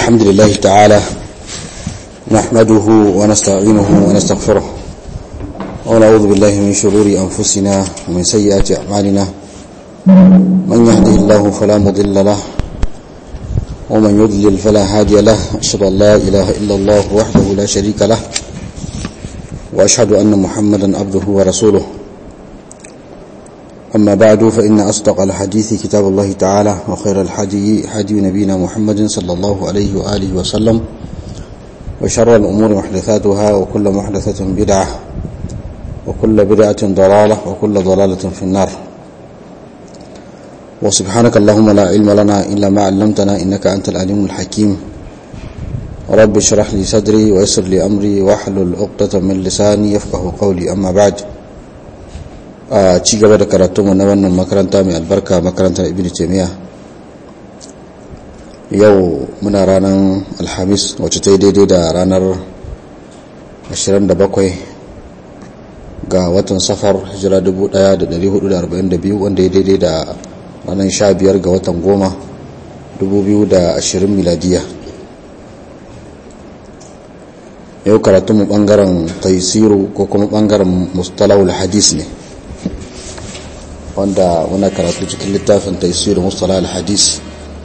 الحمد لله تعالى نحمده ونستعينه ونستغفره ونعوذ بالله من شرور أنفسنا ومن سيئات أعمالنا من يهده الله فلا مضل له ومن يضلل فلا هادي له أشهد أن لا إله إلا الله وحده لا شريك له وأشهد أن محمدا عبده ورسوله أما بعد فإن أصدق الحديث كتاب الله تعالى وخير الحدي حدي نبينا محمد صلى الله عليه وآله وسلم وشر الأمور محدثاتها وكل محدثة بدعة وكل بدعة ضلالة وكل ضلالة في النار وسبحانك اللهم لا علم لنا إلا ما علمتنا إنك أنت العليم الحكيم رب اشرح لي صدري ويسر لي أمري واحلل عقدة من لساني يفقه قولي أما بعد a ci gaba da karatunmu na wannan makaranta mai albarka makarantar ibn taimiyya yau muna ranar alhamis wacce ta yi daidai da ranar 27 ga watan safar hijira 1442 wanda ya daidai da ranar 15 ga watan goma 2020 miladiya yau karatunmu bangaren taisiru ko kuma bangaren mustalahul hadis ne wanda muna karatu cikin littafin taisir mustala al-hadis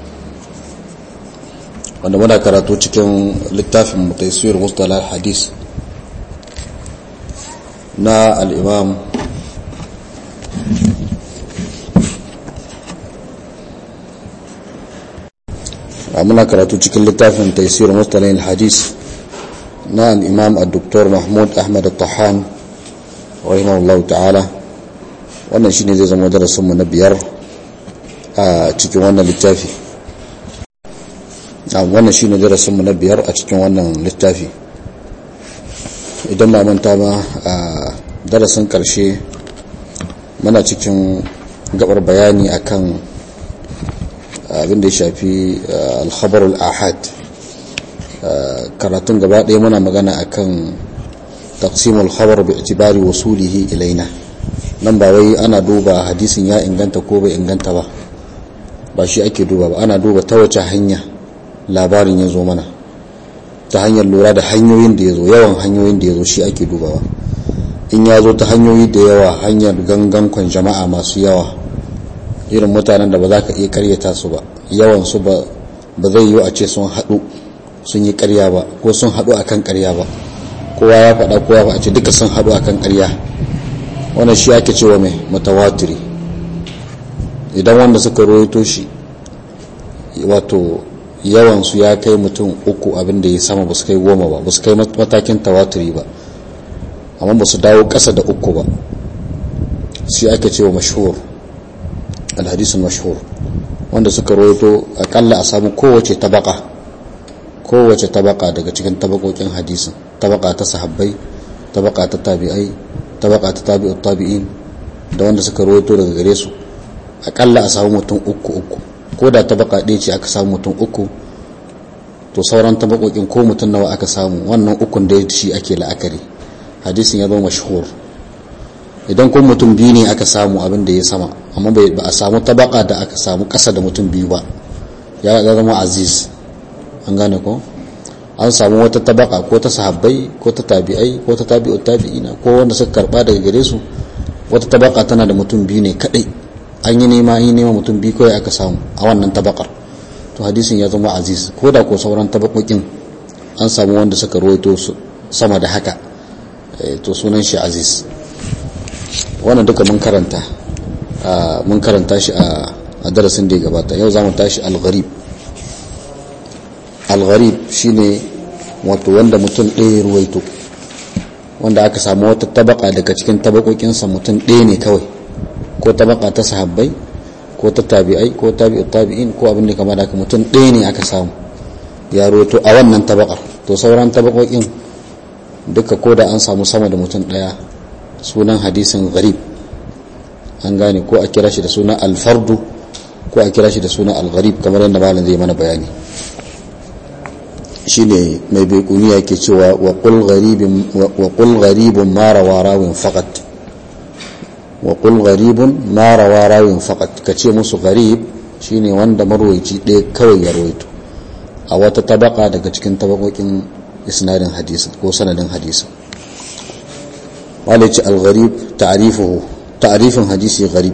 wanda muna karatu cikin littafin taisir mustala al-hadis na al-imam muna karatu cikin littafin taisir mustala al-hadis na al-imam al-doktor mahmud ahmad al-tahan rahimahullahu ta'ala wannan shine zai zama darasinmu na biyar a cikin wannan littafi wannan shine darasinmu na biyar a cikin wannan littafi idan ba manta ba a darasin karshe muna cikin gabar bayani akan abin da ya shafi alkhabarul ahad karatun gaba ɗaya muna magana akan taqsimul khabar bi itibari wasulihi ilaina nan ba wai ana duba hadisin ya inganta ko bai inganta ba ba shi ake duba ba ana duba ta wace hanya labarin ya zo mana ta hanyar lura da hanyoyin da ya zo yawan hanyoyin da ya zo shi ake dubawa in ya zo ta hanyoyi da yawa hanyar gangankon jama'a masu yawa irin mutanen da ba za ka iya karyata su ba yawan su ba zai yi a ce sun haɗu sun yi karya ba ko sun haɗu akan karya ba kowa ya faɗa kowa ba a ce duka sun haɗu akan karya wannan shi ake cewa mai mutawatiri idan wanda suka roito shi wato yawansu ya kai mutum uku abinda ya sama ba su kai goma ba ba su kai matakin tawatiri ba amma ba su dawo ƙasa da uku ba shi ake cewa mashhur alhadisun mashhur wanda suka roito akalla a samu kowace tabaka kowace tabaka daga cikin tabakokin hadisin tabaka ta sahabbai tabaka ta tabi'ai tabaka ta tabi'ut tabi'in da wanda suka rawaito daga gare su akalla a samu mutum uku uku ko da tabaka ɗaya ce aka samu mutum uku to sauran tabakokin ko mutum nawa aka samu wannan ukun da shi ake la'akari hadisin ya zama mashhur idan ko mutum biyu ne aka samu abin da ya sama amma ba a samu tabaka da aka samu ƙasa da mutum biyu ba ya zama aziz an gane ko an samu wata tabaka ko ta sahabbai ko ta tabi'ai ko ta tabi'ut tabi'ina ko wanda suka karba daga gare su wata tabaka tana da mutum biyu ne kadai an yi nema an yi nema mutum biyu kawai aka samu a wannan tabakar to hadisin ya zama aziz ko da ko sauran tabakokin an samu wanda suka rawaito su sama da haka to sunan shi aziz wannan duka mun karanta mun karanta shi a darasin da ya gabata yau za mu tashi al-gharib algharib shine wato wanda mutum ɗaya ruwaito wanda aka samu wata tabaka daga cikin tabakokinsa mutum ɗaya ne kawai ko tabaka ta sahabbai ko ta tabi'ai ko tabi'ut tabi'in ko abin da kama da mutum ɗaya ne aka samu ya ruwaito a wannan tabakar to sauran tabakokin duka ko da an samu sama da mutum ɗaya sunan hadisin gharib an gane ko a kira shi da sunan alfardu ko a kira shi da sunan algharib kamar yadda malam zai mana bayani shine mai baikuni yake cewa wa qul gharibun ma rawa rawin faqat wa qul gharibun ma rawa rawin faqat kace musu gharib shine wanda marwayi ɗaya kawai ya rawaito a wata tabaka daga cikin tabakokin isnadin hadisi ko sanadin hadisi walice al-gharib ta'rifuhu ta'rifin hadisi gharib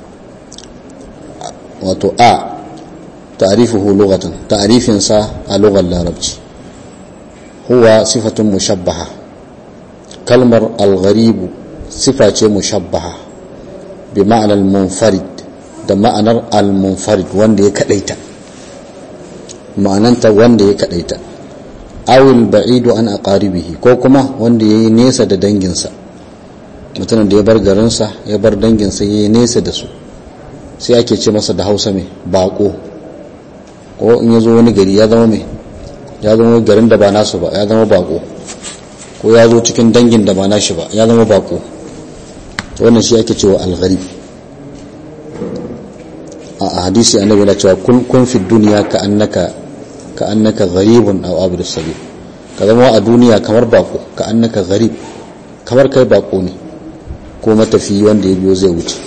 wato a ta'rifuhu lughatan ta'rifin sa a lugar larabci huwa sifatun mushabbaha kalmar al-gharib sifa ce mushabbaha bi ma'anar munfarid da ma'anar al-munfarid wanda ya kadaita ma'ananta wanda ya kadaita awil ba'idu an aqaribihi ko kuma wanda yayi nesa da danginsa mutumin da ya bar garinsa ya bar danginsa yayi nesa da su sai ake ce masa da Hausa mai bako ko in yazo wani gari ya zama mai ya zama garin da ba nasu ba ya zama bako ko ya zo cikin dangin da ba nashi ba ya zama bako wannan shi ake cewa al-gharib a hadisi annabi na cewa kun kun fi duniya ka annaka ka annaka gharibun aw abdu sabil ka zama a duniya kamar bako ka annaka gharib kamar kai bako ne ko matafi wanda ya biyo zai wuce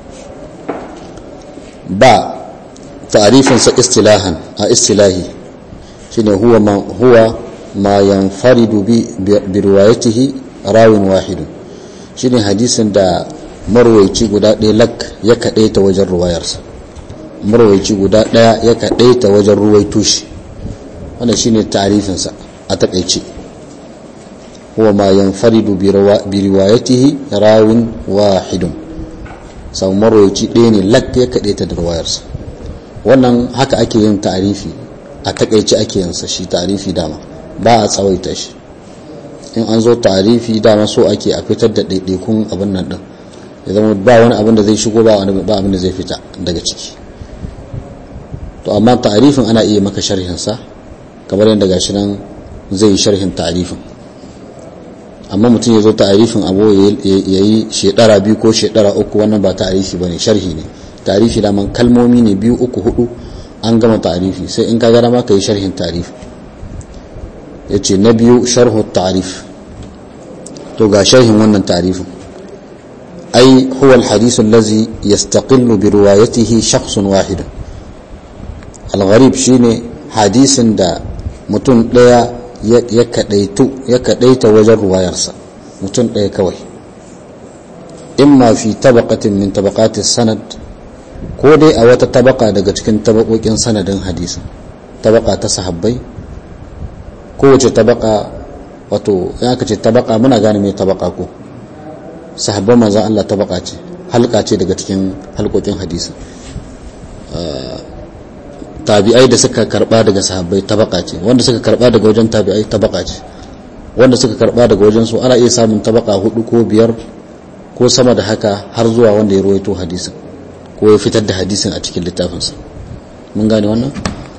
ba ta'rifin sa istilahan a istilahi shine huwa ma huwa ma yanfaridu bi bi riwayatihi rawin wahidun shine hadisin da marwaici guda ɗaya lak ya kaɗaita wajen ruwayarsa marwaici guda ɗaya ya kaɗaita wajen ruwaito shi wannan shine ta'rifinsa a takaice huwa ma yanfaridu bi riwayatihi rawin wahidun sau marwaici ɗaya ne lak ya kaɗaita da ruwayarsa wannan haka ake yin ta'rifi a takaice ake yin sa shi ta'rifi dama ba a tsawaita shi in an zo ta'rifi dama so ake a fitar da ɗaiɗaikun abin nan ɗin ya zama ba wani abin da zai shigo ba wani ba abin da zai fita daga ciki to amma ta'rifin ana iya maka sharhin sa kamar yadda gashi nan zai yi sharhin ta'rifin amma mutum ya zo ta'rifin abu ya yi shekara biyu ko shekara uku wannan ba ta'rifi bane sharhi ne ta'rifi da man kalmomi ne biyu uku hudu an gama ta'rifi sai in ka ga ma ka yi sharhin ta'rif yace na biyu sharhu ta'rif to ga sharhin wannan ta'rifin أي هو الحديث الذي يستقل بروايته شخص واحد الغريب شيني حديث دا متون ديا يكديتو يكديت وجر روايرسا متون ديا كوي إما في طبقة من طبقات السند ko dai a wata tabaka daga cikin tabakokin sanadin hadisi tabaka ta sahabbai kowace tabaka wato ya ka ce tabaka muna gane mai tabaka ko sahabban manzan Allah tabaka ce halka ce daga cikin halkokin hadisi tabi'ai da suka karba daga sahabbai tabaka ce wanda suka karba daga wajen tabi'ai tabaka ce wanda suka karba daga wajen su ana iya samun tabaka hudu ko biyar ko sama da haka har zuwa wanda ya ruwaito hadisin ko ya fitar da hadisin a cikin littafinsa mun gane wannan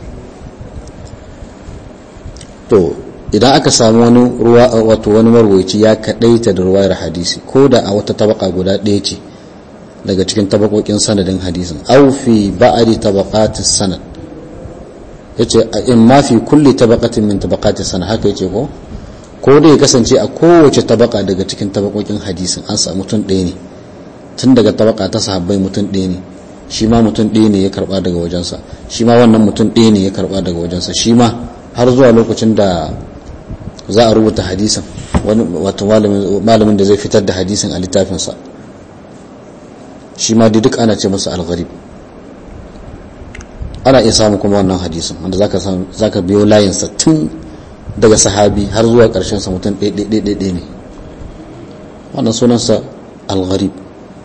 to idan aka samu wani ruwa wato wani marwaci ya kadaita da ruwayar hadisi ko da a wata tabaka guda ɗaya ce daga cikin tabakokin sanadin hadisin aw fi ba'di tabaqatis sanad yace in ma fi kulli tabaqatin min tabaqatis sanad haka yace ko ko da ya kasance a kowace tabaka daga cikin tabakokin hadisin an samu mutum ɗaya ne tun daga tabaka ta sahabbai mutum ɗaya ne shi ma mutum ɗaya ne ya karba daga wajensa shi ma wannan mutum ɗaya ne ya karba daga wajensa shi ma har zuwa lokacin da za a rubuta hadisin wani wato malamin da zai fitar da hadisin a littafinsa shi ma duk ana ce masa algharib ana iya samun kuma wannan hadisin wanda za ka biyo layinsa tun daga sahabi har zuwa sa mutum ɗaiɗaiɗaiɗai ne wannan sunansa algharib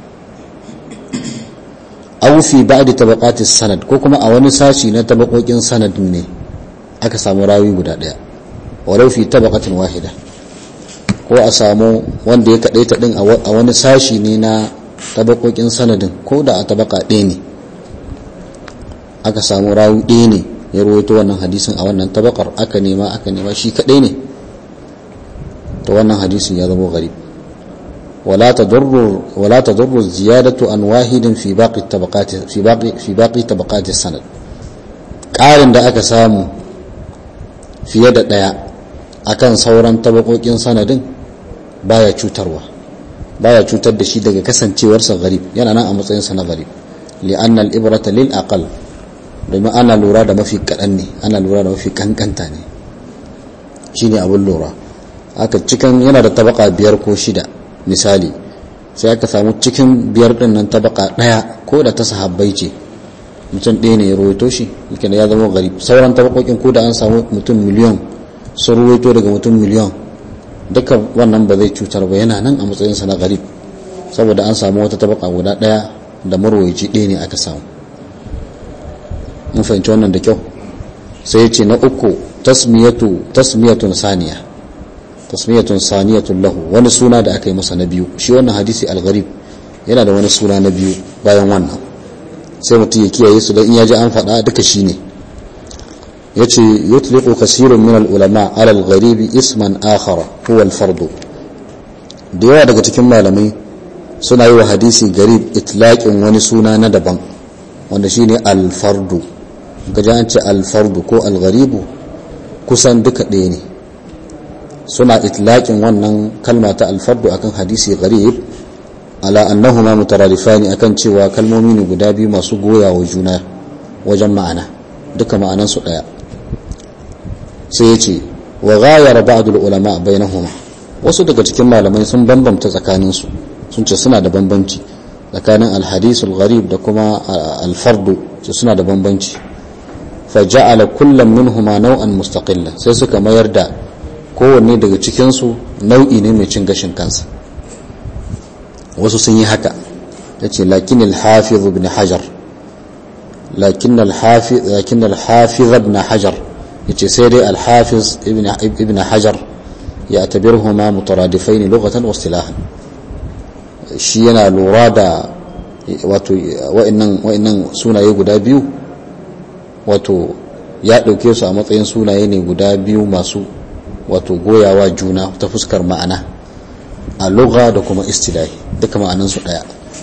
aw fi ba'di tabaqati sanad ko kuma a wani sashi na tabakokin sanadin ne aka samu rawi guda ɗaya walau fi tabaqatin wahida ko a samu wanda ya kadaita din a wani sashi ne na tabakokin sanadin ko da a tabaka ɗaya ne aka samu rawi ɗaya ne ya rawaito wannan hadisin a wannan tabakar aka nema aka nema shi kadai ne to wannan hadisin ya zama gharib ولا تضر ولا تضر الزيادة عن واحد في باقي الطبقات في باقي في باقي طبقات السند قارن da aka samu fiye da ɗaya akan sauran tabakokin sanadin baya cutarwa baya cutar da shi daga kasancewarsa garib yana nan a matsayinsa na garib li'anna al-ibrata lil aqal domin ana lura da mafi kaɗan ne ana lura da mafi kankanta ne shi ne abin lura aka cikin yana da tabaka biyar ko shida misali sai aka samu cikin biyar ɗin nan tabaka ɗaya ko da ta sahabbai ce mutum ɗaya ne ya ruwaito shi yake ya zama gari sauran tabakokin ko da an samu mutum miliyon sun ruwaito daga mutum miliyon duka wannan ba zai cutar ba yana nan a matsayinsa na garib saboda an samu wata tabaka guda ɗaya da marwaci ɗaya ne aka samu mun fahimci wannan da kyau sai ya ce na uku tasmiyatu tasmiyatun saniya tasmiyatun saniyatun lahu wani suna da aka yi masa na biyu shi wannan hadisi al-gharib yana da wani suna na biyu bayan wannan sai mutum ya kiyaye su da in ya ji an faɗa duka shi ne ya ce yutliqu kasirun min al-ulama ala al-gharibi isman akhara huwa al-fardu da yawa daga cikin malamai suna yi wa hadisi garib itlaqin wani suna na daban wanda shine al-fardu gaji an ce al-fardu ko al-gharibu kusan duka ɗaya ne suna itlaqin wannan kalma ta al-fardu akan hadisi gharib ala annahuma mutaradifani akan cewa kalmomi ne guda biyu masu goya wa juna wajen ma'ana duka ma'anan su daya sai yace wa ghayara ba'd ulama bainahuma wasu daga cikin malamai sun bambamta tsakanin su sun ce suna da bambanci tsakanin al-hadith al-gharib da kuma al-fardu ce suna da bambanci fa ja'ala kullam minhuma naw'an mustaqilla sai suka mayar da kowanne daga cikin su nau'i ne mai cin gashin kansa wasu sun yi haka ya ce lakin alhafiz ibn hajar lakin alhafiz ibn hajar ya ce sai dai alhafiz ibn hajar ya tabirhu ma mutaradifai ne lokacin wastilahan shi yana lura da wato wa'annan sunaye guda biyu wato ya ɗauke su a matsayin sunaye ne guda biyu masu wato goyawa juna ta fuskar ma'ana a lugha da kuma istilahi duka ma'anansu daya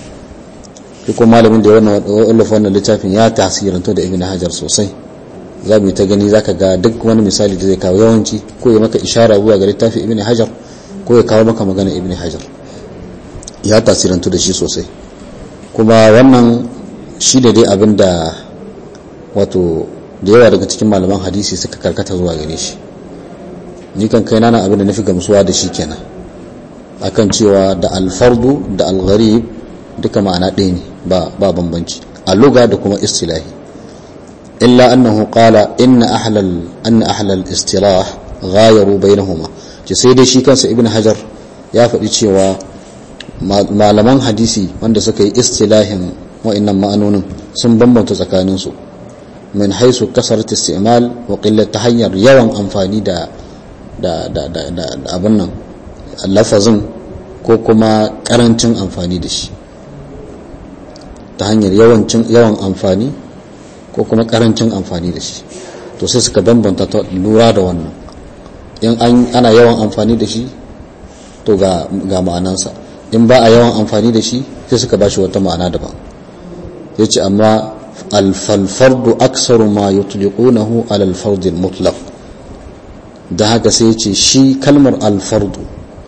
duk malamin da ya wallafa wannan littafin ya tasiranto da ibn hajar sosai za mu yi ta gani zaka ga duk wani misali da zai kawo yawanci ko ya maka ishara zuwa ga littafin ibn hajar ko ya kawo maka magana ibn hajar ya tasiranto da shi sosai kuma wannan shi da dai abin da wato da yawa daga cikin malaman hadisi suka karkata zuwa gare shi ni kan kai na abin da nafi gamsuwa da shi kenan akan cewa da alfardu da algharib duka ma'ana ɗaya ne ba ba bambanci a luga da kuma istilahi illa annahu qala inna ahlal anna ahlal istilah ghayaru bainahuma ce sai dai shi kansa ibn hajar ya faɗi cewa malaman hadisi wanda suka yi istilahin wa'annan ma'anonin sun bambanta tsakanin su min haisu kasarat istimal wa qillat ta hanyar yawan amfani da da da da abin nan lafazin ko kuma karancin amfani da shi ta hanyar yawan amfani ko kuma karancin amfani da shi to sai suka bambanta ta lura da wannan in ana yawan amfani da shi to ga ma'anansa in ba a yawan amfani da shi sai suka ba shi wata ma'ana daban ya ce amma alfalfardu aksaru ma yutliqunahu alal fardil mutlaq da haka sai ce shi kalmar alfardu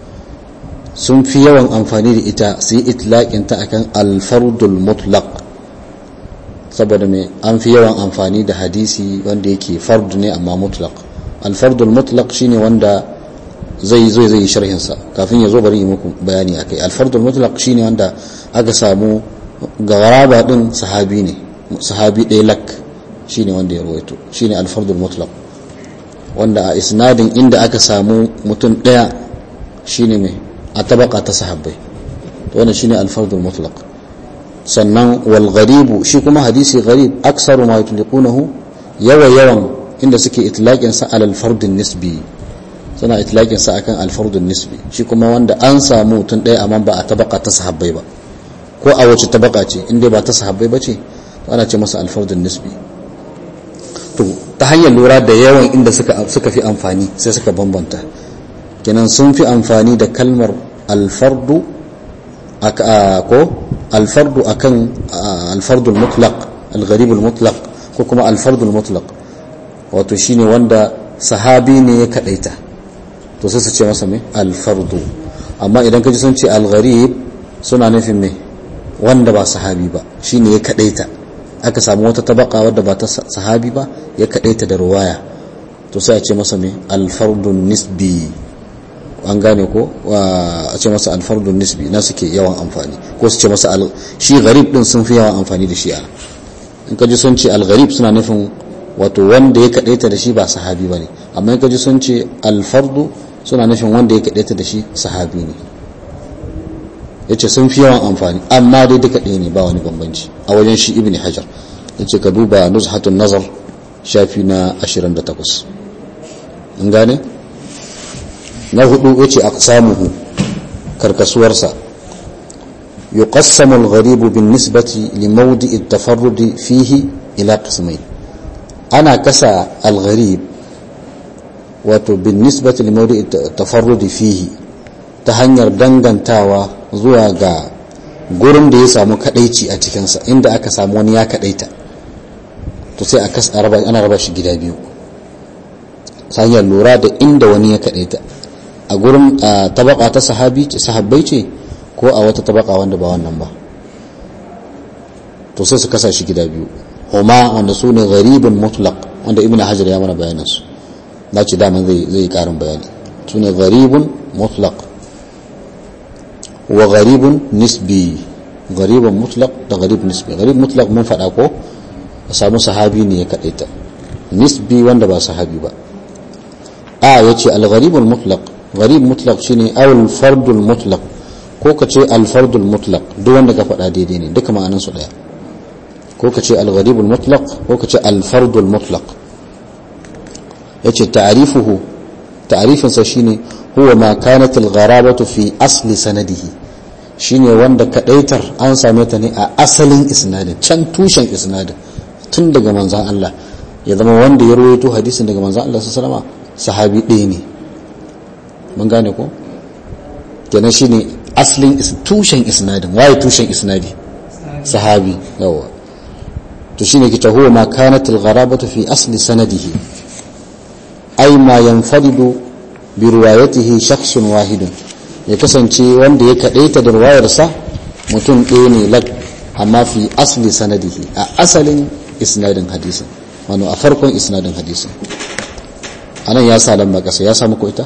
sun fi yawan amfani da ita su yi itlaƙinta akan alfardul mutlaq saboda mai an fi yawan amfani da hadisi wanda yake fardu ne amma mutlaq alfardul mutlaq shine wanda zai zo zai yi sharhinsa kafin ya zo bari yi muku bayani akai alfardul mutlaq shine wanda aka samu gawaraba din sahabi ne sahabi ɗaya lak shine wanda ya rawaito shine alfardul mutlaq wanda a isnadin inda aka samu mutum ɗaya shine mai a tabaka ta sahabbai to wannan shine alfardul mutlaq sannan wal gharibu shi kuma hadisi gharib aksaru ma yutliqunahu yawa yawan inda suke itlaqin sa alal fardun nisbi suna itlaqin sa akan al fardun nisbi shi kuma wanda an samu mutum ɗaya amma ba a tabaka ta sahabbai ba ko a wace tabaka ce inda ba ta sahabbai ba ce to ana ce masa al fardun nisbi to ta hanyar lura da yawan inda suka suka fi amfani sai suka bambanta kenan sun fi amfani da kalmar alfardu ko alfardu akan alfardul mutlaq algharibul mutlaq ko kuma alfardul mutlaq wato shine wanda sahabi ne ya kadaita to sai su ce masa me alfardu amma idan kaji sun ce algharib suna nufin me wanda ba sahabi ba shine ya kadaita aka samu wata tabaka wadda ba ta sahabi ba ya kadaita da ruwaya to sai a ce masa me alfardun nisbi an gane ko a ce masa alfardun nisbi na suke yawan amfani ko su ce masa shi gharib din sun fi yawan amfani da shi a in ka ji sun ce algharib suna nufin wato wanda ya kadaita da shi ba sahabi ba ne amma in ka ji sun ce alfardu suna nufin wanda ya kadaita da shi sahabi ne ya ce sun fi yawan amfani amma dai duka ɗaya ne ba wani bambanci a wajen shi ibn hajar ya ce ka duba nuzhatun nazar shafi na 28 in gane na hudu ya ce aqsamuhu karkasuwarsa يقسم الغريب بالنسبة لموضع التفرد فيه إلى قسمين أنا كسى الغريب وبالنسبة لموضع التفرد فيه تهنير دنغن تاوى زواغا gurin da ya samu kadaici a cikinsa inda aka samu wani ya kadaita to sai a raba ana raba shi gida biyu hanyar lura da inda wani ya kadaita a gurin tabaka ta sahabi sahabbai ce ko a wata tabaka wanda ba wannan ba to sai su kasa shi gida biyu huma wanda su ne gharibin mutlaq wanda ibn hajar ya mana bayanin su na ce daman zai zai karin bayani su ne gharibun mutlaq wa gharibun nisbi gharibun mutlaq da gharib nisbi gharib mutlaq mun faɗa ko a samu sahabi ne ya kaɗaita nisbi wanda ba sahabi ba a ya ce al-gharibul mutlaq gharib mutlaq shine awul fardul mutlaq ko ka ce alfardul mutlaq duk wanda ka faɗa daidai ne duka ma'anan su ɗaya ko ka ce algharibul mutlaq ko ka ce alfardul mutlaq yace ta'rifuhu ta'rifin sa shine huwa ma kanat algharabatu fi asli sanadihi shine wanda kadaitar an same ta ne a asalin isnadin can tushen isnadin tun daga manzon Allah ya zama wanda ya rawaito hadisin daga manzon Allah sallallahu alaihi wasallam sahabi ɗaya ne mun gane ko kenan shine asalin tushen isnadin waye tushen isnadi sahabi yawa to shine kita huwa ma kanat al-gharabatu fi asli sanadihi ay ma yanfaridu bi riwayatihi shakhsun wahidun ya kasance wanda ya kadaita da riwayarsa mutum ɗaya ne lak amma fi asli sanadihi a asalin isnadin hadisin wano a farkon isnadin hadisin anan ya sa lamba kasa ya samu ko ita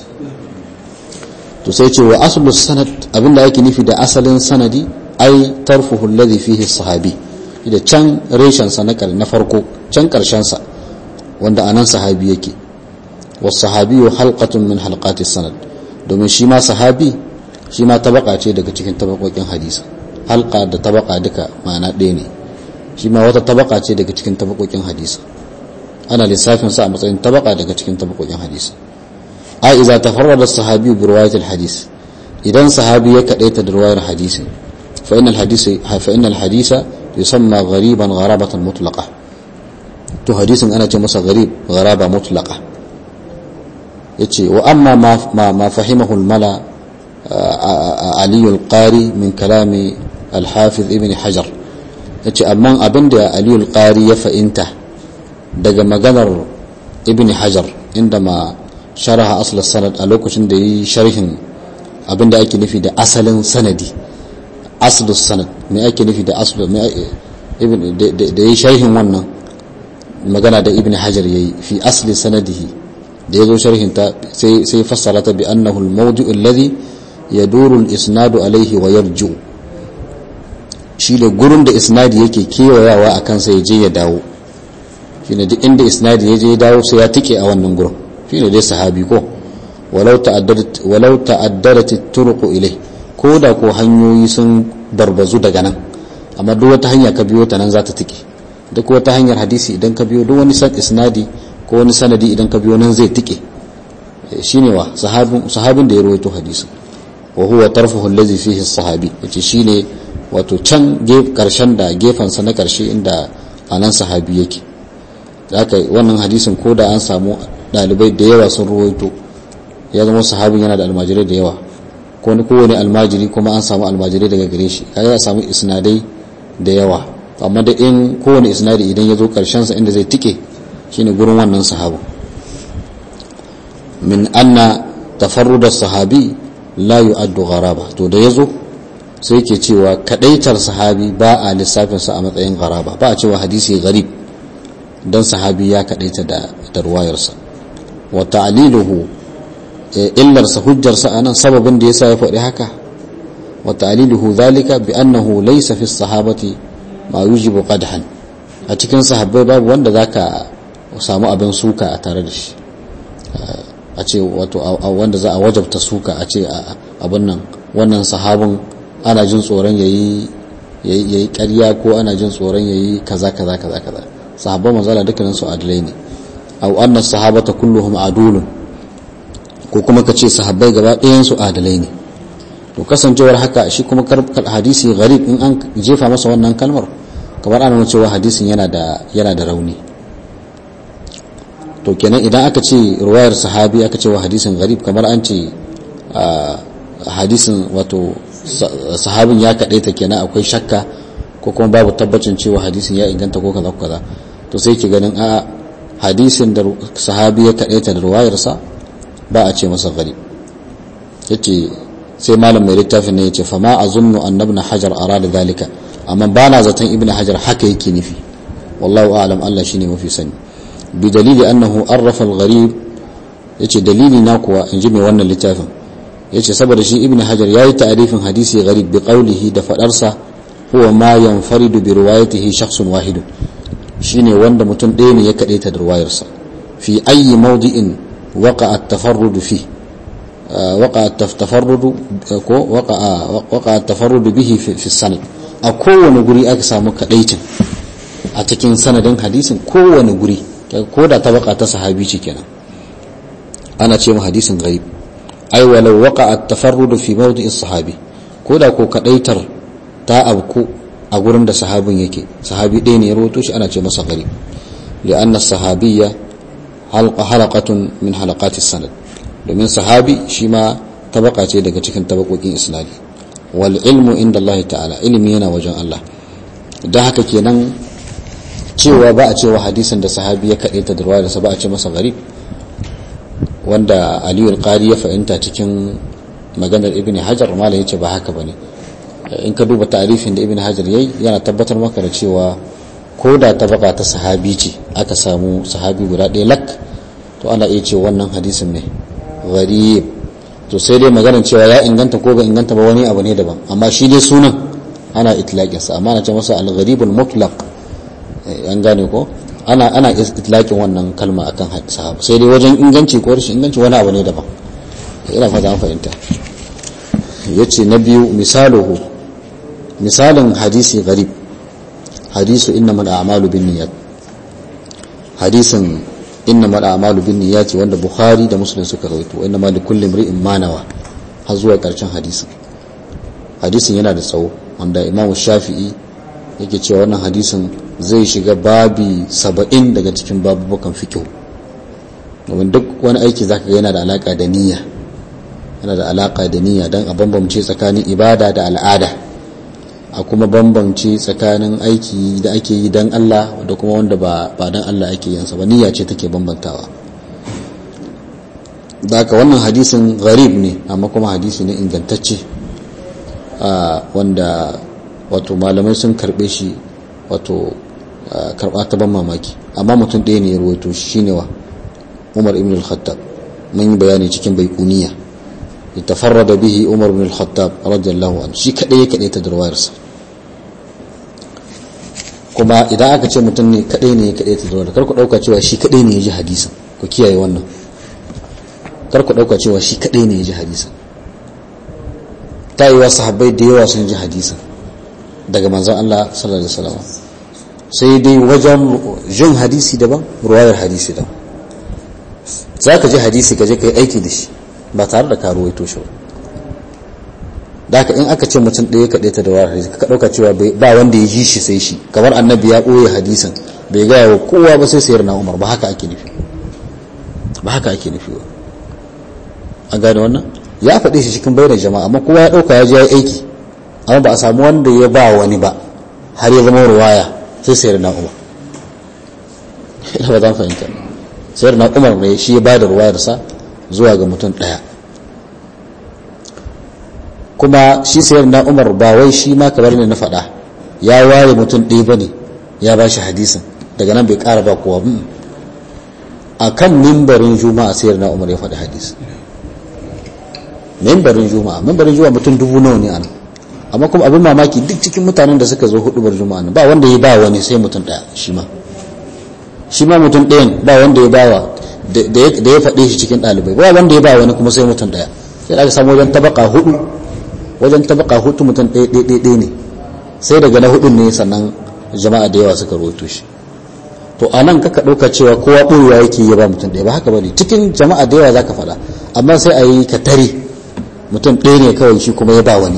to sai ce wa aslu sanad abinda ake nufi da asalin sanadi ai tarfuhu alladhi fihi sahabi da can reshen sa na farko can karshen sa wanda anan sahabi yake was sahabi halqatun min halqati sanad domin shi ma sahabi shi ma tabaka ce daga cikin tabakokin hadisi halqa da tabaka duka ma'ana ɗaya ne shi ma wata tabaka ce daga cikin tabakokin hadisi ana lissafin sa a matsayin tabaka daga cikin tabakokin hadisi a iza tafarrada sahabi bi riwayatil hadis idan sahabi ya kadaita da riwayar hadisi fa innal hadisi fa innal hadisa yusamma ghariban gharabatan mutlaqa to hadisin ana ce masa gharib gharaba mutlaqa yace wa amma ma ma fahimahu al mala ali al qari min kalami al hafiz ibn hajar yace amma abinda ali al qari ya fa'inta daga maganar ibn hajar inda ma sharaha asl sanad a lokacin da yi sharhin abinda ake nufi da asalin sanadi asl sanad me ake nufi da asl da yi sharhin wannan magana da ibn hajar yayi fi asli sanadihi da yazo sharhin ta sai sai fassara ta bi annahu al-mawdi'u alladhi yaduru al-isnadu alayhi wa yarju shi da gurin da isnadi yake kewayawa a kansa ya je ya dawo shine duk inda isnadi ya je ya dawo sai ya tike a wannan gurin shine dai sahabi ko walau ta'addadat walau ta'addadat at-turuq ilay ko da ko hanyoyi sun barbazu daga nan amma duk wata hanya ka biyo ta nan za ta tike duk wata hanyar hadisi idan ka biyo duk wani san isnadi ko wani sanadi idan ka biyo nan zai tike shine wa sahabin sahabin da ya rawaito hadisin wa huwa tarfuhu allazi fihi as-sahabi yace shine wato can karshen da gefansa na karshe inda anan sahabi yake haka wannan hadisin ko da an samu dalibai da yawa sun ruwaito ya zama sahabin yana da almajirai da yawa ko ni kowane almajiri kuma an samu almajirai daga gare shi kaga ya samu isnadai da yawa amma da in kowane isnadi idan ya zo karshen sa inda zai tike shine gurin wannan sahabu min anna tafarrud sahabi la yu'addu gharaba to da yazo sai ke cewa kadaitar sahabi ba a lissafinsa a matsayin garaba ba a cewa hadisi garib don sahabi ya kadaita da ruwayarsa wa ta'liluhu illarsa hujjarsa anan sababin da yasa ya faɗi haka wa ta'liluhu zalika bi annahu laysa fi sahabati ma yujibu qadhan a cikin sahabbai babu wanda zaka samu abin suka a tare da shi a ce wato wanda za a wajabta suka a ce abin nan wannan sahabin ana jin tsoron yayi yayi ƙarya ko ana jin tsoron yayi kaza kaza kaza kaza sahabban manzala dukkanin su adalai ne aw anna sahabata kulluhum adulun ko kuma ka ce sahabbai gaba ɗayan su adalai ne to kasancewar haka shi kuma hadisi gharib in an jefa masa wannan kalmar kamar ana nuna cewa hadisin yana da yana da rauni to kenan idan aka ce ruwayar sahabi aka ce wa hadisin gharib kamar an ce hadisin wato sahabin ya kaɗaita kenan akwai shakka ko kuma babu tabbacin cewa hadisin ya inganta ko kaza kaza to sai ki ganin a hadisin da sahabi ya kaɗaita da ruwayarsa ba a ce masa gharib yace sai malam mai littafin ne yace fa ma azunnu annabna hajar arada zalika amma bana zaton ibnu hajar haka yake nufi wallahu a'lam Allah shine mafi sani bi dalili annahu arrafa al-gharib yace dalili na kuwa in ji mai wannan littafin yace saboda shi ibnu hajar yayi ta'rifin hadisi gharib bi qawlihi da fadarsa huwa ma yanfaridu bi riwayatihi shakhsun wahid shine wanda mutum ɗaya ne ya kadaita da riwayarsa fi ayyi mawdi'in waqa'a at-tafarrud fi waqa'a at-tafarrud ko waqa'a waqa'a at-tafarrud bihi fi sanad a kowane guri aka samu kadaitin a cikin sanadin hadisin kowane guri ko da tabaka ta sahabi ce kenan ana ce mu hadisin ghaib ai walau waqa at-tafarrud fi mawdi'i sahabi ko da ko kadaitar ta abku a gurin da sahabin yake sahabi ɗaya ne ya rawato shi ana ce masa gharib li'anna sahabiyya halaqatun min halaqati sanad domin sahabi shi ma tabaka ce daga cikin tabakokin isnadi wal ilmu inda Allah ta'ala ilimi yana wajen Allah da haka kenan cewa ba a cewa hadisin da sahabi ya kaɗe ta da ruwa da ba a ce masa garib wanda aliyu alƙari ya fahimta cikin maganar ibn hajar malam ya ce ba haka ba ne in ka duba tarifin da ibn hajar yayi yana tabbatar maka da cewa ko da ta baka ta sahabi ce aka samu sahabi guda ɗaya lak to ana iya ce wannan hadisin ne garib to sai dai maganar cewa ya inganta ko bai inganta ba wani abu ne daban amma shi dai sunan ana itlaƙinsa amma ana ce masa al-gharibul mutlaq an gane ko ana ana itlaqin wannan kalma akan sahaba sai dai wajen inganci ko rashin inganci wani abu ne daban ina fata an fahimta yace na biyu misaluhu misalin hadisi gharib hadisu innamal a'malu binniyat hadisin innamal a'malu binniyat wanda bukhari da muslim suka rawaito innamal likulli imri'in ma nawa har zuwa karshen hadisin hadisin yana da tsawo wanda imamu shafi'i yake cewa wannan hadisin zai shiga babi saba'in daga cikin babubukan fikihu domin duk wani aiki zaka ga yana da alaka da niyya yana da alaka da niyya don a bambamce tsakanin ibada da al'ada a kuma bambamce tsakanin aiki da ake yi don Allah da kuma wanda ba don Allah ake yin sa ba niyya ce take bambantawa da haka wannan hadisin gharib ne amma kuma hadisi ne ingantacce wanda wato malamai sun karbe shi wato karba ta ban mamaki amma mutum ɗaya ne ya ruwaito shi shine wa umar ibn al-khattab mun yi bayani cikin baikuniya ya tafarrada bihi umar ibn al-khattab radiyallahu anhu shi kadai ya kadai ta darwayarsa kuma idan aka ce mutum ne kadai ne ya kadai ta darwayar kar ku dauka cewa shi kadai ne ya ji hadisin ku kiyaye wannan kar ku dauka cewa shi kadai ne ya ji hadisin ta yi wa sahabbai da yawa sun ji hadisin daga manzon Allah sallallahu alaihi wasallam sai dai wajen jin hadisi daban ruwayar hadisi daban za ka ji hadisi ka je ka yi aiki da shi ba tare da karuwai toshe ba da haka in aka ce mutum ɗaya ka ta da ruwayar hadisi ka ɗauka cewa ba wanda ya ji shi sai shi kamar annabi ya ɓoye hadisin bai gaya wa kowa ba sai sayar na umar ba haka ake nufi ba haka ake nufi ba an gane wannan ya faɗe shi cikin bayyana jama'a amma kowa ya ɗauka ya je ya yi aiki amma ba a samu wanda ya ba wani ba har ya zama ruwaya sai sayar na umar ina ba zan fahimta sayar na umar ne shi ya ba da ruwayarsa zuwa ga mutum ɗaya kuma shi sayar na umar ba wai shi ma kamar ne na faɗa ya ware mutum ɗaya ba ne ya ba shi hadisin daga nan bai ƙara ba kowa a kan mimbarin juma'a sayar na umar ya faɗi hadisi mimbarin juma'a mimbarin juma'a mutum dubu nawa ne ana amma kuma abin mamaki duk cikin mutanen da suka zo hudubar juma'a nan ba wanda ya ba wani sai mutum ɗaya shi ma shi ma mutum ɗayan ba wanda ya bawa da ya faɗe shi cikin ɗalibai ba wanda ya ba wani kuma sai mutum ɗaya sai aka samu wajen tabaka hudu wajen tabaka hudu mutum ɗaya ɗaya ɗaya ne sai daga na hudun ne sannan jama'a da yawa suka rawaito shi to a nan kaka ɗauka cewa kowa ɓoyewa yake ya ba mutum ɗaya ba haka ba ne cikin jama'a da yawa za ka faɗa amma sai a yi ka tare mutum ɗaya ne kawai shi kuma ya ba wani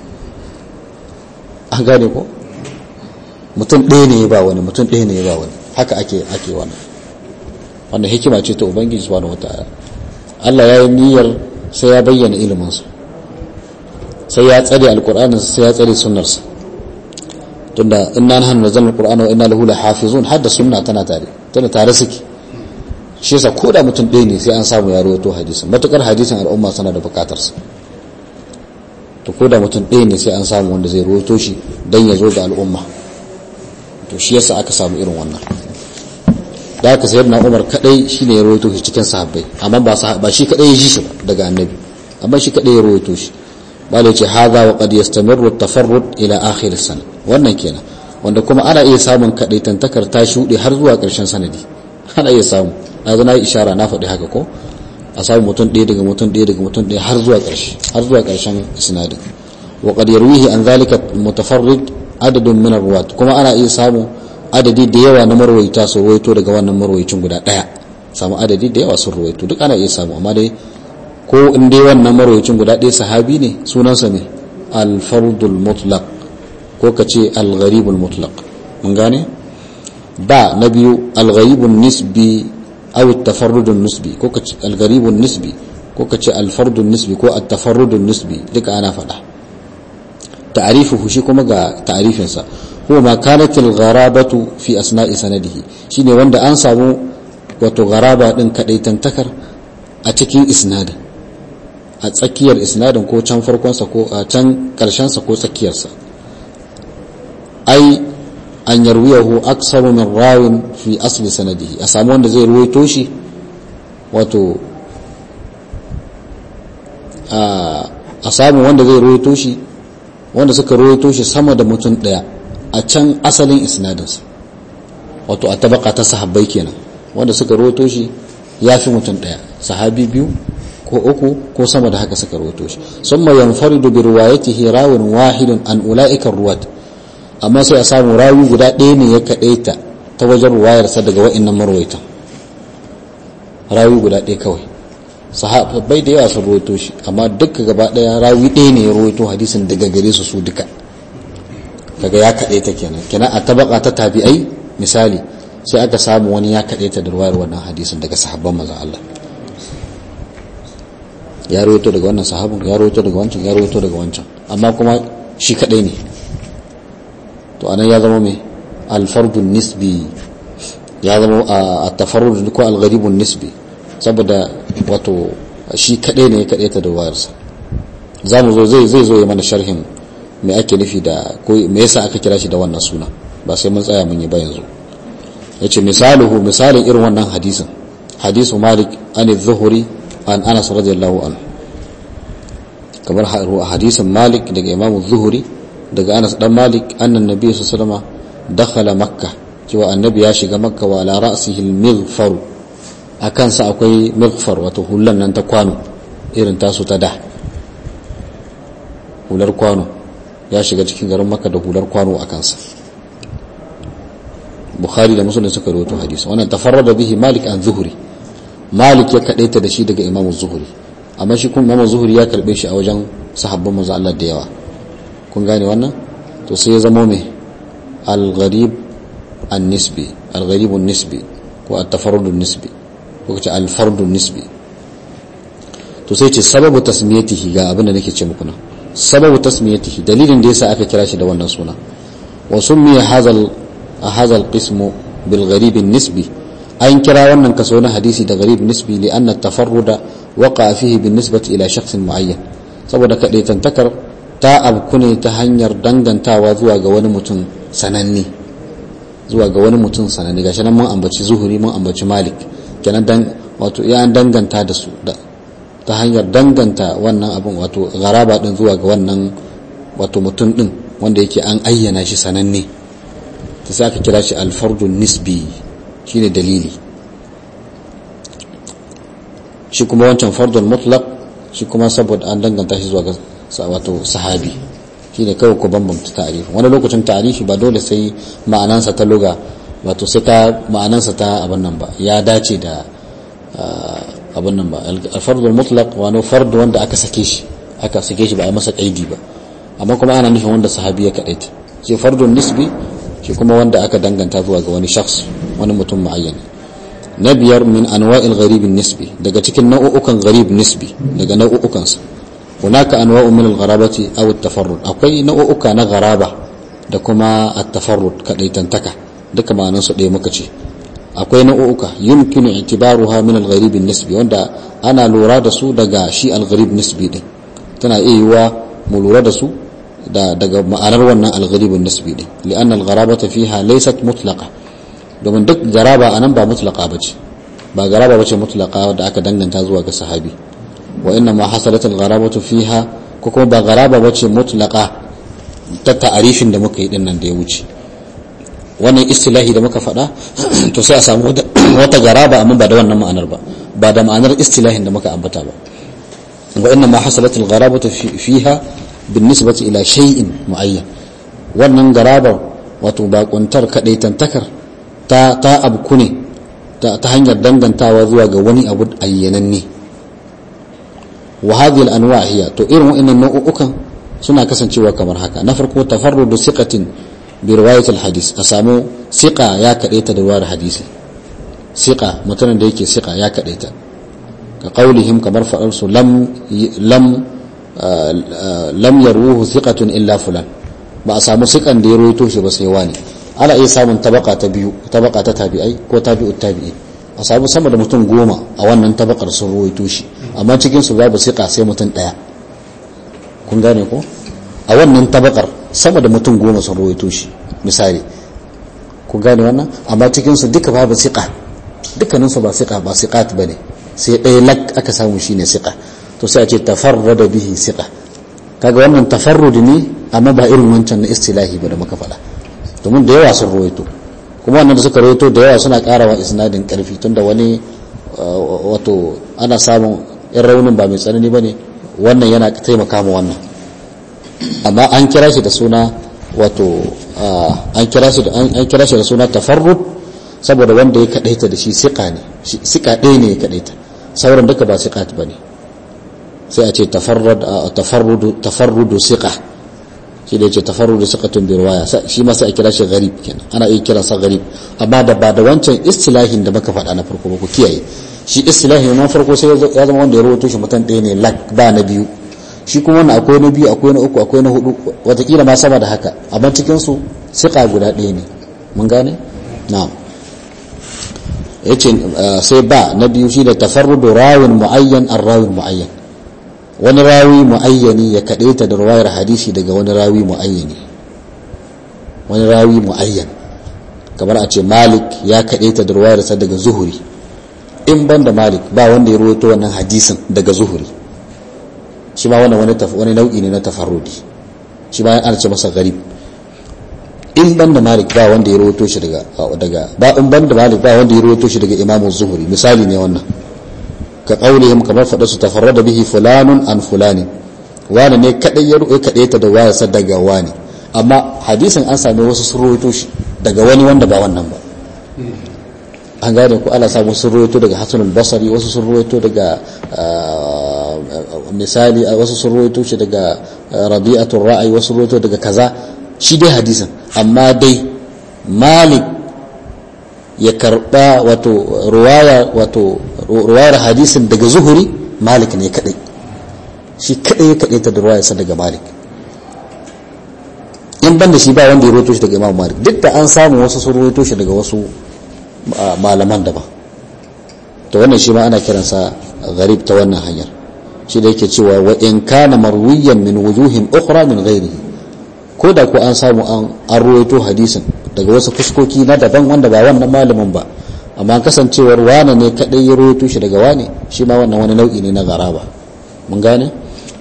an gane ko mutum ɗaya ne ya ba wani mutum ɗaya ne ya ba wani haka ake ake wannan wannan hikima ce ta ubangiji subhanahu wataala Allah ya yi niyyar sai ya bayyana iliminsa sai ya tsare alkur'anin sai ya tsare sunnarsa tunda inna nahnu nazzalna alqur'ana wa inna lahu lahafizun hadda sunna tana tare tana tare suke shi yasa ko da mutum ɗaya ne sai an samu ya rawaito hadisin matukar hadisin al'umma sana da bukatar sa to ko da mutum ɗaya ne sai an samu wanda zai rawaito shi dan ya zo ga al'umma to shi yasa aka samu irin wannan da aka sayar na umar kadai shi ne ya rawaito shi cikin sahabbai amma ba shi kadai ya ji shi daga annabi amma shi kadai ya rawaito shi bala ce haza wa qad yastamirru at-tafarrud ila akhir sana wannan kenan wanda kuma ana iya samun kadai tantakar ta shuɗe har zuwa ƙarshen sanadi ana iya samu na zo na yi ishara na faɗi haka ko a samu mutum ɗaya daga mutum ɗaya daga mutum ɗaya har zuwa ƙarshe har zuwa ƙarshen isnadin wa qad yarwihi an zalika mutafarrid adadun min ar-ruwat kuma ana iya samu adadi da yawa na marwaita su ruwaito daga wannan marwaicin guda daya samu adadi da yawa sun ruwaito duk ana iya samu amma dai ko in dai wannan marwaicin guda ɗaya sahabi ne sunansa ne al-fardul mutlaq ko ka ce al-gharibul mutlaq mun gane ba na biyu al-gharibun nisbi aw at-tafarrudun nisbi ko ka ce al-gharibun nisbi ko ka ce al-fardun nisbi ko at-tafarrudun nisbi duka ana faɗa ta'arifuhu shi kuma ga ta'arifinsa huwa ma kanat al-gharabatu fi asna'i sanadihi shine wanda an samu wato gharaba din kadaitantakar a cikin isnadin a tsakiyar isnadin ko can farkon sa ko a can karshen sa ko tsakiyar sa ai an yarwiyahu aksaru min rawin fi asli sanadihi a samu wanda zai ruwaito shi wato a samu wanda zai ruwaito shi wanda suka ruwaito shi sama da mutum daya a can asalin isnadinsa wato a tabaka ta sahabbai kenan wanda suka rawaito shi ya fi mutum ɗaya sahabi biyu ko uku ko sama da haka suka rawaito shi summa yanfaridu bi riwayatihi rawin wahidun an ulaika ruwat amma sai a samu rawi guda ɗaya ne ya kadaita ta wajen ruwayarsa daga wa'annan marwaitan rawi guda ɗaya kawai sahabbai da yawa sun rawaito shi amma duka gaba ɗaya rawi ɗaya ne ya rawaito hadisin daga gare su su duka daga ya kaɗe ta kenan kenan a tabaka ta tabi'ai misali sai aka samu wani ya kaɗe ta da ruwayar wannan hadisin daga sahabban manzon Allah ya rawaito daga wannan sahabin ya rawaito daga wancan ya rawaito daga wancan amma kuma shi kaɗai ne to anan ya zama mai alfardun nisbi ya zama a tafarrud ko algharibun nisbi saboda wato shi kaɗai ne ya kaɗe ta da ruwayarsa za mu zo zai zai zo ya mana sharhin me ake nufi da ko me yasa aka kira shi da wannan suna ba sai mun tsaya mun yi ba yanzu yace misaluhu misalin irin wannan hadisin hadisu malik an zuhuri an anas radiyallahu anhu kamar hadisin malik daga imamu zuhuri daga anas dan malik annan nabi sallallahu alaihi dakhala makka cewa annabi ya shiga makka wa ala ra'sihi al-mighfar akan sa akwai mighfar wato hullan nan ta kwano irin tasu ta da hular kwano ya shiga cikin garin maka da hular kwano a kansa bukhari da musulun suka rawaito hadisi wannan tafarrada bihi malik an zuhuri malik ya kadaita da shi daga imamu zuhuri amma shi kuma imamu zuhuri ya karbe shi a wajen sahabban manzo Allah da yawa kun gane wannan to sai ya zama mai al-gharib an-nisbi al-gharib an-nisbi ko at-tafarrud an-nisbi ko kace al-fard an-nisbi to sai ce sababu tasmiyatihi ga abin da nake ce muku nan sababu tasmiyatihi dalilin da yasa aka kira shi da wannan suna wa summiya hadha hadha alqism bil gharib nisbi an kira wannan kaso na hadisi da gharib nisbi li anna tafarruda waqa fihi bin nisbati ila shakhs muayyan saboda kadaitantakar ta abku ne ta hanyar dangantawa zuwa ga wani mutum sananne zuwa ga wani mutum sananne gashi nan mun ambaci zuhuri mun ambaci malik kenan dan wato ya an danganta da su ta hanyar danganta wannan abin wato garaba din zuwa ga wannan wato mutum din wanda yake an ayyana shi sananne ta sai aka kira shi alfardun nisbi shine dalili shi kuma wancan fardun mutlaq shi kuma saboda an danganta shi zuwa ga wato sahabi shine kawai ku bambamta ta'arifi wani lokacin ta'arifi ba dole sai ma'anansa ta luga wato sai ta ma'anansa ta abin nan ba ya dace da abin nan ba alfardul mutlaq wani fardu wanda aka sake shi aka sake shi ba a masa kaidi ba amma kuma ana nufin wanda sahabi ya kadaita shi fardun nisbi shi kuma wanda aka danganta zuwa ga wani shakhs wani mutum muayyan na biyar min anwa'il gharib nisbi daga cikin nau'ukan gharib nisbi daga nau'ukan sa hunaka anwa'u min al-gharabati aw at-tafarrud akwai nau'uka na gharaba da kuma at-tafarrud kadaitantaka duka ma'anan su ɗaya muka ce akwai nau'uka yumkinu itibaruha min al-gharib nisbi wanda ana lura da su daga shi al-gharib nisbi din tana iya yiwa mu lura da su da daga ma'anar wannan al-gharib nisbi din li'anna al-gharabata fiha laysat mutlaqa domin duk garaba anan ba mutlaqa bace ba garaba bace mutlaqa da aka danganta zuwa ga sahabi wa inna ma hasalat al-gharabatu fiha ko kuma ba garaba bace mutlaqa ta ta'arifin da muka yi din nan da ya wuce wannan istilahi da muka faɗa to sai a samu wata garaba amma ba da wannan ma'anar ba ba da ma'anar istilahin da muka ambata ba wa inna ma hasalat al-gharabatu fiha بالنسبة إلى شيء معين wannan garabar wato bakuntar kadaitantakar ta ta abku ne ta hanyar dangantawa zuwa ga wani abu ayyananne wa hadhihi al-anwa' hiya to irin wa'annan nau'ukan suna kasancewa kamar haka na farko tafarrudu siqatin bi riwayat al-hadith a samu siqa ya kadaita da riwayar hadisi siqa mutumin da yake siqa ya kadaita ka qaulihim kamar fadar su lam lam lam yarwuhu thiqatun illa fulan ba a samu sikan da ya roito shi ba sai wani ana iya samun tabaka ta biyu tabaka ta tabi'ai ko tabi'ut tabi'i a samu sama da mutum goma a wannan tabakar sun roito shi amma cikin su babu sika sai mutum daya kun gane ko a wannan tabakar sama da mutum goma sun roito shi misali kun gane wannan amma cikin su duka babu sika dukkanin su ba sika ba siqat bane sai ɗaya lak aka samu shine sika to sai a ce tafarrada bihi siqa kaga wannan tafarrud ne amma ba irin wancan na istilahi ba da muka faɗa domin da yawa sun ruwaito kuma wannan da suka ruwaito da yawa suna ƙarawa isnadin ƙarfi tunda wani wato ana samun yan raunin ba mai tsanani ba ne wannan yana taimaka ma wannan amma an kira shi da suna wato an kira shi da an kira shi da suna tafarrud saboda wanda ya kadaita da shi siqa ne siqa ɗaya ne ya kadaita sauran duka ba siqat bane sai a ce tafarrudu siqa shi da ya ce tafarrudu siqatun bi riwaya shi ma sai a kira shi gharib kenan ana iya kira sa gharib amma da ba da wancan istilahin da muka faɗa na farko ba ku kiyaye shi istilahin na farko sai ya zama wanda ya rawaito shi mutan ɗaya ne lak ba na biyu shi kuma wannan akwai na biyu akwai na uku akwai na hudu watakila ma sama da haka amma cikin su siqa guda ɗaya ne mun gane na'am yace sai ba na biyu shi da tafarrudu rawin muayyan ar-rawin muayyan wani rawi muayyani ya kadaita da ruwayar hadisi daga wani rawi muayyani wani rawi muayyan kamar a ce malik ya kadaita da ruwayar sa daga zuhuri in banda malik ba wanda ya rawaito wannan hadisin daga zuhuri shi ma wannan wani wani nau'i ne na tafarrudi shi ma ana ce masa gharib in banda malik ba wanda ya rawaito shi daga daga ba in banda malik ba wanda ya rawaito shi daga imamu zuhuri misali ne wannan ka qaulihim kamar fada su tafarrada bihi fulanun an fulani wani ne kadai ya ruwaye kadai ta da waya sa daga wani amma hadisin an same wasu sun rawaito shi daga wani wanda ba wannan ba an gane ku ala samu sun rawaito daga hasan al-basri wasu sun rawaito daga misali wasu sun rawaito shi daga rabi'atul ra'ayi wasu rawaito daga kaza shi dai hadisin amma dai malik ya karba wato ruwaya wato ruwayar hadisin daga zuhuri malik ne kadai shi kadai ya kadai ta da ruwayar sa daga malik in banda shi ba wanda ya rawaito shi daga imam malik duk da an samu wasu sun rawaito shi daga wasu malaman daban to wannan shi ma ana kiransa gharib ta wannan hanyar shi da yake cewa wa in kana marwiyan min wujuhin ukhra min ghairihi ko da ko an samu an an ruwaito hadisin daga wasu fuskoki na daban wanda ba wannan malamin ba amma kasancewar wane ne kadai ya ruwaito shi daga wane shi ma wannan wani nau'i ne na garaba mun gane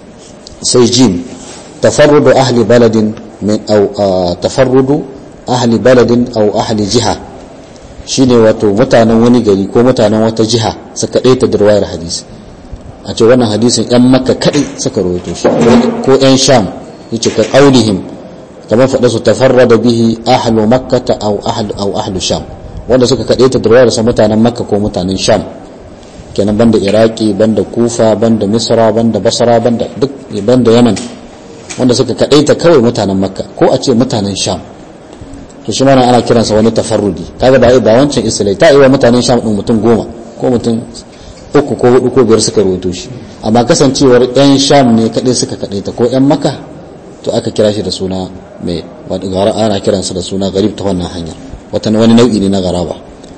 sai jim tafarrudu ahli baladin min aw tafarrudu ahli baladin aw ahli jiha shine wato mutanen wani gari ko mutanen wata jiha suka daita da riwayar hadisi a ce wannan hadisin yan makka kadai suka rawaito shi ko yan sham yace ka qaulihim kamar faɗa su tafarrada bihi ahlu makkata aw ahlu aw ahlu sham wanda suka kadaita da riwayar sa mutanen makka ko mutanen sham kenan banda iraki banda kufa banda misra banda basra banda duk banda yaman wanda suka kadaita kawai mutanen makka ko a ce mutanen sham to shi mana ana kiransa wani tafarrudi kaga ba ba wancan islai ta iwa mutanen sham din mutum goma ko mutum uku ko hudu ko biyar suka rawaito shi amma kasancewar yan sham ne kadai suka kadaita ko yan makka to aka kira shi da suna mai wadda ana kiransa da suna garib ta wannan hanyar wata wani nau'i ne na garaba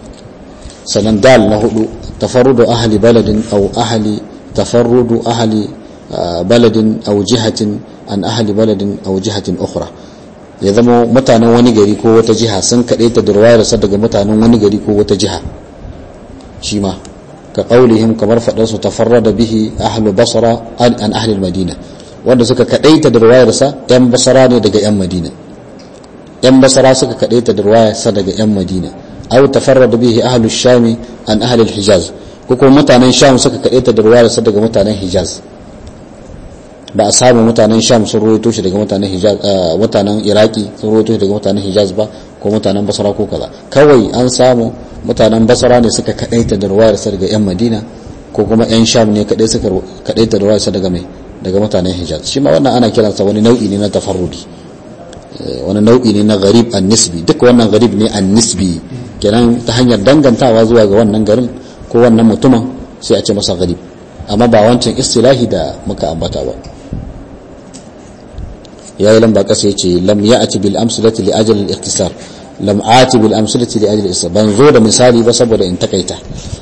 sannan dal na hudu tafarrudu ahli baladin aw ahli tafarrudu ahli baladin aw jihatin an ahli baladin aw jihatin ukhra ya zama mutanen wani gari ko wata jiha sun kaɗai ta durwayarsa daga mutanen wani gari ko wata jiha shi ma ka ƙaulihim kamar faɗarsu tafarrada bihi ahlu basra an ahli madina wanda suka kaɗai ta durwayarsa yan basara ne daga yan madina yan basara suka kaɗai ta durwayarsa daga yan madina aw tafarrada bihi ahlu shami an ahli hijaz ko kuma mutanen sham suka kaɗai ta durwayarsa daga mutanen hijaz ba a samu mutanen sham sun ruwaito shi daga mutanen hijaz mutanen iraki sun ruwaito shi daga mutanen hijaz ba ko mutanen basra ko kaza kawai an samu mutanen basra ne suka kadaita da ruwayar sa daga yan madina ko kuma yan sham ne kadai suka kadaita da ruwayar sa daga mai daga mutanen hijaz shi ma wannan ana kiransa wani nau'i ne na tafarrudi wani nau'i ne na gharib an-nisbi duk wannan gharib ne an-nisbi kenan ta hanyar dangantawa zuwa ga wannan garin ko wannan mutumin sai a ce masa gharib amma ba wancan istilahi da muka ambata ba ya yi lamba kasa ya ce lam ya ati bil amsalati li ajal al ikhtisar lam ati bil amsalati li ajal al ban zo da misali ba saboda in takaita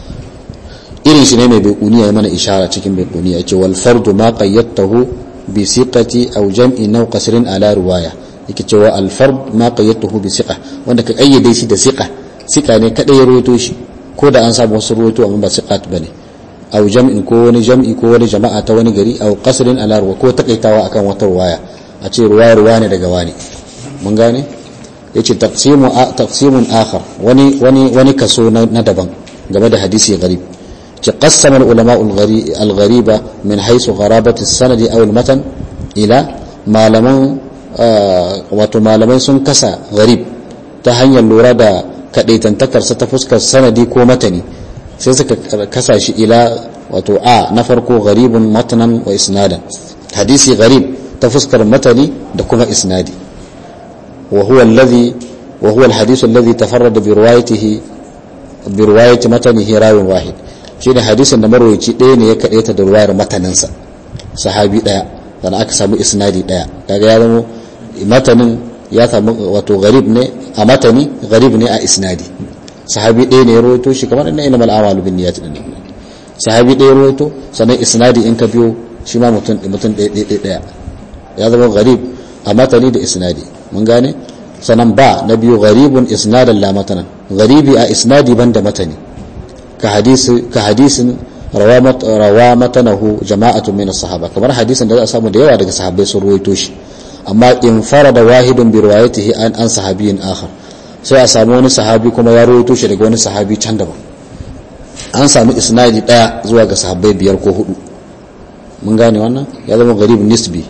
irin shi ne mai baikuniya ya mana ishara cikin baikuniya ya ce wal fardu ma qayyatahu bi siqati aw jam'i naw qasrin ala riwaya yake cewa al fard ma qayyatahu bi siqa wanda ka kayyade shi da siqa siqa ne kada ya rawaito shi ko da an samu wasu rawaito amma ba siqat bane aw jam'in ko wani jam'i ko wani jama'a ta wani gari aw qasrin ala riwaya ko takaitawa akan wata riwaya a ce ruwa ruwa ne daga wani mun gane yace taqsimu taqsimun akhar wani wani wani kaso na daban game da hadisi gharib ce qassama ulama al-ghariba min haythu gharabati as-sanadi aw al-matan ila malaman wato malamai sun kasa gharib ta hanyar lura da kadaitantakarsa ta fuskar sanadi ko matani sai suka kasa shi ila wato a na farko gharibun matanan wa isnadan hadisi gharib ta fuskar matani da kuma isnadi wa huwa alladhi wa huwa alhadith alladhi tafarrada bi riwayatihi bi riwayati matanihi rawin wahid shine hadisin da marwayi ɗaya ne ya kadaita da riwayar mataninsa sahabi daya dan aka samu isnadi daya kaga ya zama matanin ya samu wato gharib ne a matani gharib ne a isnadi sahabi ɗaya ne ya rawaito shi kamar inna innamal a'malu binniyat din sahabi ɗaya ya rawaito sannan isnadi in ka biyo shi ma mutum mutum ɗaya ɗaya ɗaya ya zama gharib a matani da isnadi mun gane sanan ba na biyu gharibun isnadan la matanan gharibi a isnadi banda matani ka hadisi ka hadisin rawa matanahu jama'atun min as-sahaba kamar hadisin da za a samu da yawa daga sahabbai sun ruwaito shi amma in farada wahidun bi riwayatihi an an sahabiyin akhar sai a samu wani sahabi kuma ya ruwaito shi daga wani sahabi can daban an samu isnadi daya zuwa ga sahabbai biyar ko hudu mun gane wannan ya zama gharib nisbi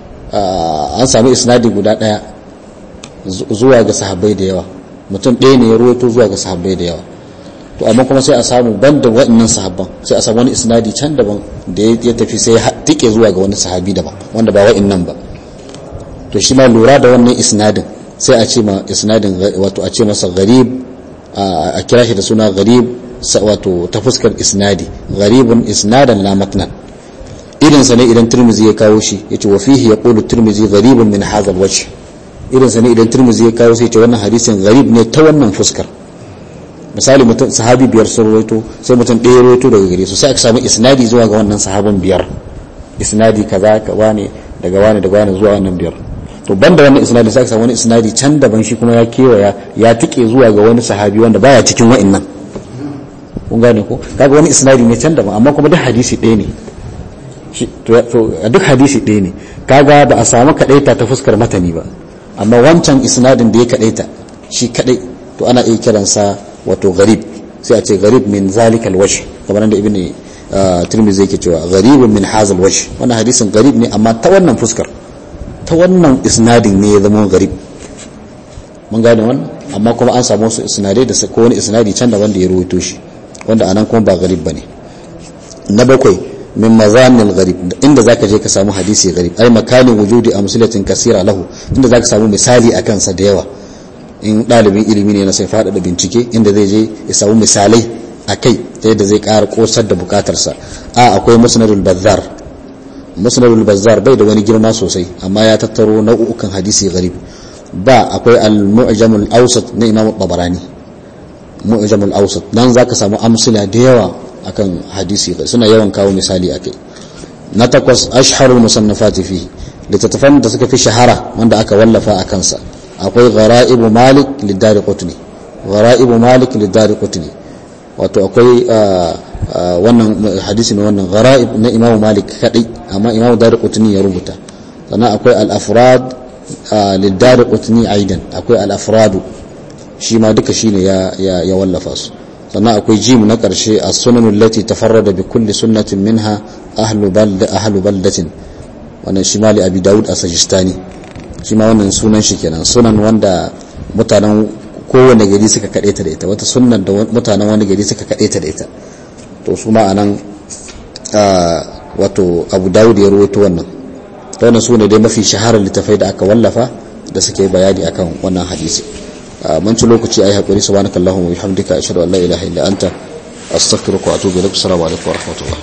an samu isnadi guda daya zuwa ga sahabbai da yawa mutum ɗaya ne ya ruwaito zuwa ga sahabbai da yawa to amma kuma sai a samu banda waɗannan sahabban sai a samu wani isnadi can daban da ya tafi sai ya tike zuwa ga wani sahabi daban wanda ba waɗannan ba to shi ma lura da wannan isnadin sai a ce ma isnadin wato a ce masa gharib a kira shi da suna gharib wato ta fuskar isnadi gharibun isnadan la matnan irinsa ne idan turmizi ya kawo shi ya ce wa fihi ya ƙulu turmizi garibin min hazal wacce irinsa ne idan turmizi ya kawo sai ce wannan hadisin garib ne ta wannan fuskar misali mutum sahabi biyar sun rawaito sai mutum ɗaya rawaito daga gare su sai aka samu isnadi zuwa ga wannan sahaban biyar isnadi kaza ka wane daga wane daga wane zuwa wannan biyar to banda wannan isnadi sai ka samu wani isnadi can daban shi kuma ya kewaya ya tike zuwa ga wani sahabi wanda baya cikin wa'annan kun gane ko kaga wani isnadi ne can daban amma kuma duk hadisi ɗaya ne to duk hadisi ɗaya ne kaga ba a samu kadaita ta fuskar matani ba amma wancan isnadin da ya kadaita shi kadai to ana iya kiransa wato gharib sai a ce gharib min zalikal wash kamar da ibn tirmidhi yake cewa gharibun min hazal wash wannan hadisin gharib ne amma ta wannan fuskar ta wannan isnadin ne ya zama gharib mun gane wannan amma kuma an samu su isnadai da ko wani isnadi can da wanda ya rawaito shi wanda anan kuma ba gharib bane na bakwai min mazanil gharib inda zaka je ka samu hadisi gharib ai makanin wujudi amsalatin kasira lahu inda zaka samu misali akan sa da yawa in ɗalibin ilimi ne na sai faɗaɗa bincike inda zai je ya samu misalai a kai ta yadda zai ƙara ƙosar da bukatarsa a akwai musnadul bazzar musnadul bazzar bai da wani girma sosai amma ya tattaro nau'ukan hadisi gharib ba akwai al-mu'jamul awsat na imam tabarani mu'jamul awsat nan zaka samu amsila da yawa akan hadisi suna yawan kawo misali akai na takwas ashharul musannafati fi littattafan da suka fi shahara wanda aka wallafa a kansa akwai ghara'ibu malik lidari qutni ghara'ibu malik lidari qutni wato akwai wannan hadisi ne wannan ghara'ib na imamu malik kadai amma imamu dari qutni ya rubuta sannan akwai al-afrad lidari qutni aidan akwai al-afradu shi ma duka shine ya ya wallafa su sannan akwai jim na karshe as-sunan allati tafarrada bi kulli sunnatin minha ahlu balda ahlu baldatin wannan shi mali abi daud as-sajistani shi ma wannan sunan shi kenan sunan wanda mutanen kowane gari suka kaɗe ta da ita wata sunan da mutanen wani gari suka kaɗe ta da ita to su ma anan wato abu dawud ya rawaito wannan ta wannan sune dai mafi shaharar littafai da aka wallafa da suke bayani akan wannan hadisi mun ci lokaci ayi hakuri subhanakallahumma wa bihamdika ashhadu an la ilaha illa anta astaghfiruka wa atubu ilaik assalamu alaikum wa rahmatullah